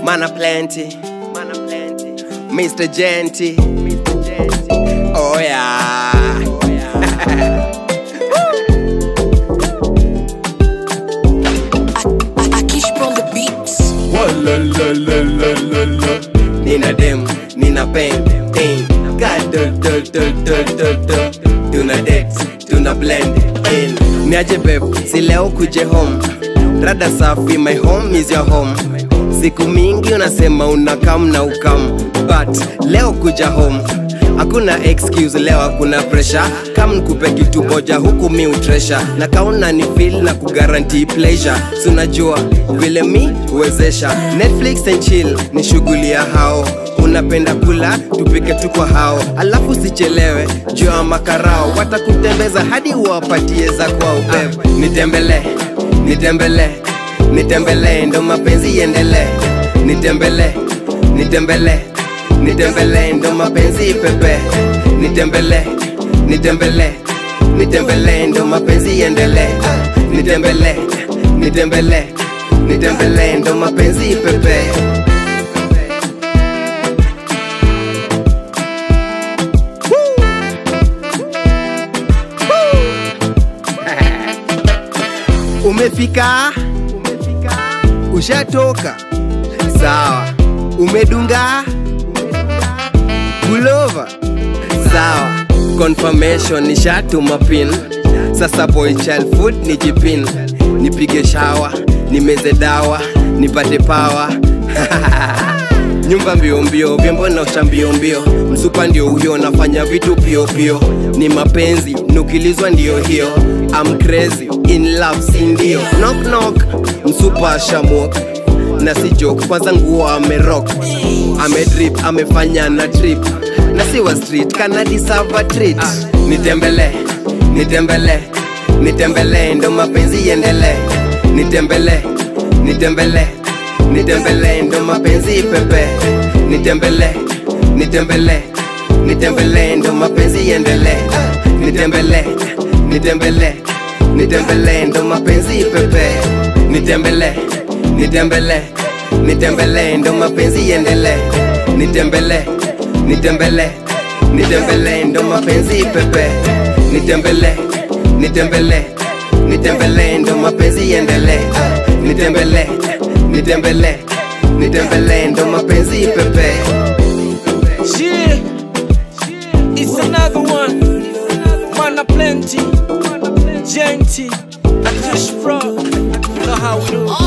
Mana plenty, mana plenty. Mr. Genty, Mr. Genty. Oh yeah. Oh yeah. Akish on the beats. Nina dem, nina pen, pen. God, do, do, do, do, do, do. Tuna date, tuna blend in. Niaje babe, si leo kuje home. Rada safi, my home is your home. Siku mingi unasema unakam na ukam, but leo kuja home hakuna excuse leo hakuna pressure kam nikupe kitu moja huku mi utresha na kauna ni feel na kugaranti pleasure si unajua vile mi huwezesha netflix and chill ni shughuli ya hao unapenda kula tupike tu kwa hao alafu sichelewe juu ya makarao watakutembeza hadi uwapatie za kwao beb nitembele nitembele nitembele ndo mapenzi iendelee nitembele nitembele nitembele ndo mapenzi pepe nitembele nitembele nitembele ndo mapenzi iendelee nitembele nitembele nitembele ndo mapenzi pepe umefika ushatoka sawa umedunga gulova sawa confirmation nishatuma pin sasa boy child food ni jipin nipige shawa nimeze dawa nipate pawa nyumba mbio mbio vyombo naosha mbio mbio msupa ndio huyo nafanya vitu pio pio ni mapenzi nukilizwa ndio hiyo I'm crazy in love si ndio knock knock msupa shamok na si joke kwanza nguo amerock amedrip amefanya na trip na si wa street kana deserve a treat nitembele nitembele nitembele ndo mapenzi iendelee nitembele nitembele nitembele ndo mapenzi pepe nitembele nitembele nitembele ndo mapenzi iendelee nitembele nitembele nitembele ndo mapenzi pepe nitembele nitembele nitembele ndo mapenzi iendelee nitembele nitembele nitembele ndo mapenzi pepe nitembele nitembele nitembele ndo mapenzi iendelee nitembele nitembele nitembele ndo mapenzi pepe Yeah, it's another one. Mana plenty, genty, Akish bro. You know how we do.